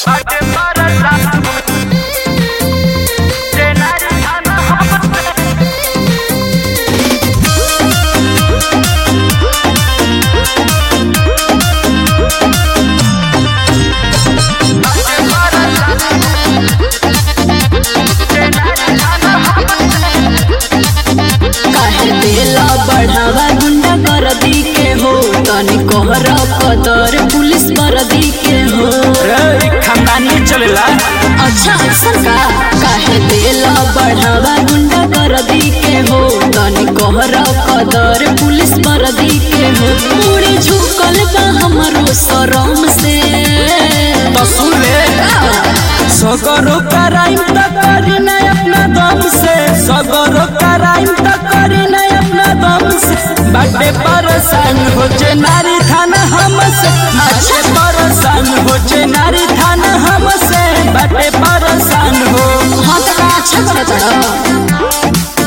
काहे देला बढ़ावा गुंडा कर दी के हो तनी कोहर कदर पुलिस कर दी के हो रे खानदानी चलेला अच्छा सरका काहे देला बढ़ावा गुंडा कर दी के हो तनी कोहर कदर पुलिस कर दी के हो मुड़ी झुकल बा हमरो शरम से तो सुन ले सगरो कराइम त करी ना अपना दम से सगरो कराइम त करी ना अपना दम से बाटे परेशान हो जे नारी थाना हमसे अच्छे परेशान हो जे नारी थाना हमसे बाटे परेशान हो हाँ तो का अच्छा करत रहा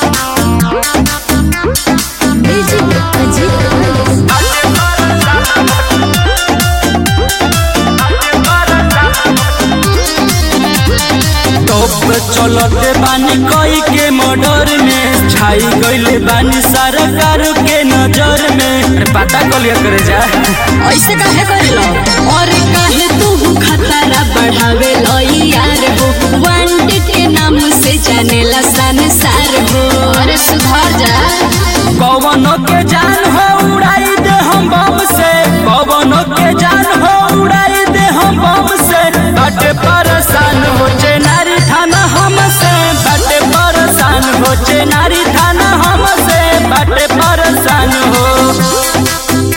टॉप चलते बानी कई के मर्डर में छाई गईले बानी सरकार के नजर में अरे पता कलिया करे जा ऐसे काहे करेलो और काहे तू खतरा बढ़ावे लो यार हो वांटेड के नाम से जानेला संसार हो अरे सुधार जा पवनों के जान हो उड़ाई दे हम बम से पवनों के जान हो उड़ाई दे हम बम से बाटे परेशान हो जे नारी थाना हमसे बाटे परेशान हो जे नारी थाना हमसे बाटे परेशान हो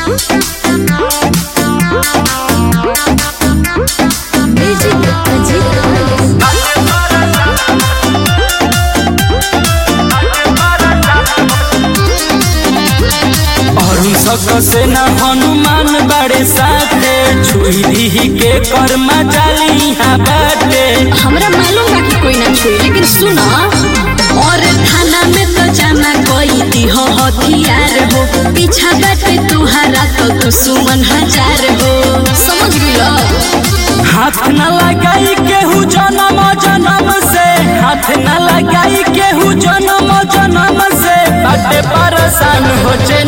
अरुण सक से न हनुमान बड़े साथे छुई दी के कर्मा जाली यहाँ बाटे हमरा मालूम बा कि कोई ना छुई लेकिन सुनो और थाना में तो जाना कोई दी हो हथियार हो पीछा बैठे तुहारा तो दुश्मन हजार हो समझ गइलो हाथ न लगाई केहू जन्म जन्म से हाथ न लगाई केहू जन्म जन्म से बाटे परेशान हो जे